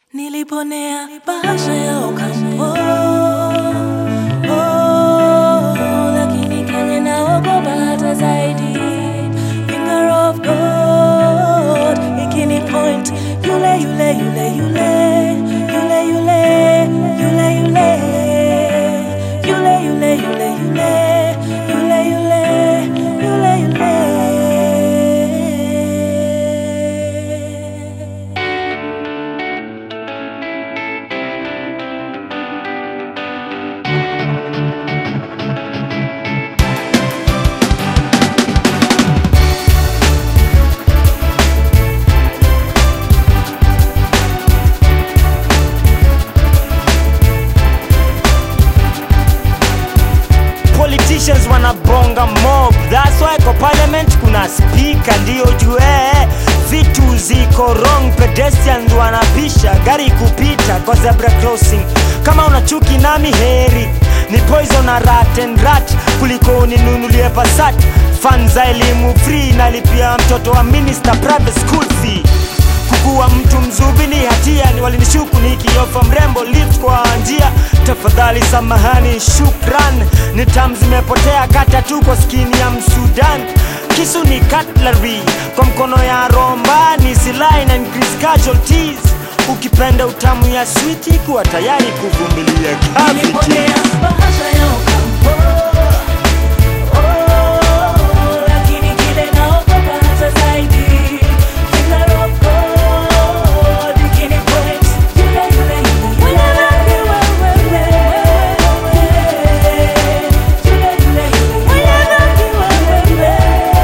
Niliponea bahasha ya Ocampo oh, lakini Kenya naogopa hata zaidi. Finger of God ikini point yule yule yule yule yule yule yule yule yule yule yule yule yule yule yule yule politicians wanabonga mob that's why kwa parliament kuna speaker ndio jue vitu ziko wrong pedestrians wanapisha gari kupita kwa zebra crossing kama una chuki nami heri ni poison na rat and rat kuliko uninunulie pasat fan za elimu free nalipia mtoto wa minister private school fee kukuwa mtu mzubi ni hatia ni walinishuku nikiofa mrembo lift kwa njia tafadhali samahani shukran ni tam zimepotea kata tu kwa skini ya msudan kisu ni cutlery kwa mkono ya romba ni silahi na increase casualties ukipenda utamu ya switi kuwa tayari kuvumilia Niliponea cavities bahasha ya Ocampo oh, lakini kile naogopa hata zaidi. Finger of God ikini point yule yule yule yule yule yule yule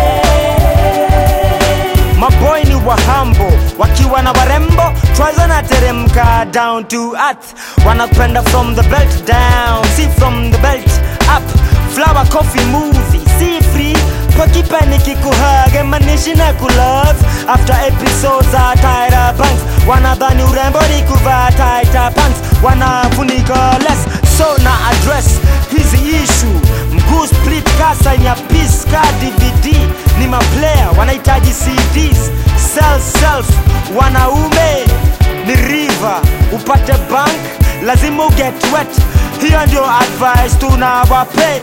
yule maboy ni wahambo wakiwa na warembo twaza na teremka down to earth wanapenda from the belt down si from the belt up flower coffee movie si free pakipani kikuhage manishi na kulove after episodes za Tyra Banks wanadhani urembo ni kuvaa tighter pants wanafunika less so na address hizi issue mguu split kasa ya piece ka dvd ni maplayer wanahitaji cds self self wanaume ni river upate bank lazima uget wet hiyo ndio advice tunawape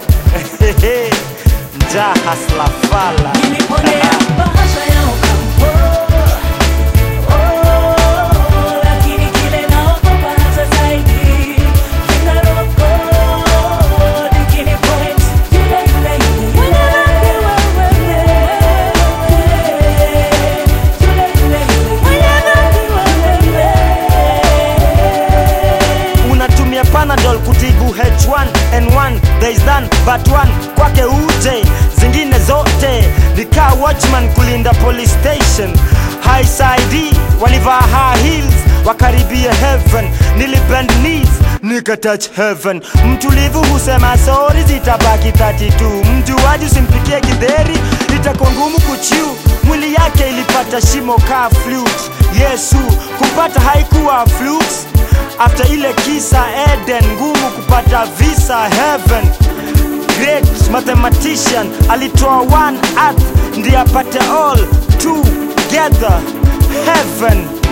njaa hasla fala Niliponea bahasha ya Ocampo oh, lakini kile naogopa hata zaidi. Finger of God ikini point yule yule yule yule yule yule unatumia panadol kutibu h1n1 there is none but one kwake uje zingine zote nikaa watchman kulinda police station high side walivaa high heels wakaribia heaven nilibend knees nikatouch heaven mtulivu husema sori zitabaki 32 mjuaji usimpikie kidheri itakuwa ngumu kuchiu mwili yake ilipata shimo kaa flute yesu kumpata haikuwa flukes after ile kisa eden ngumu kupata visa heaven great mathematician alitoa one earth ndiye apate all together heaven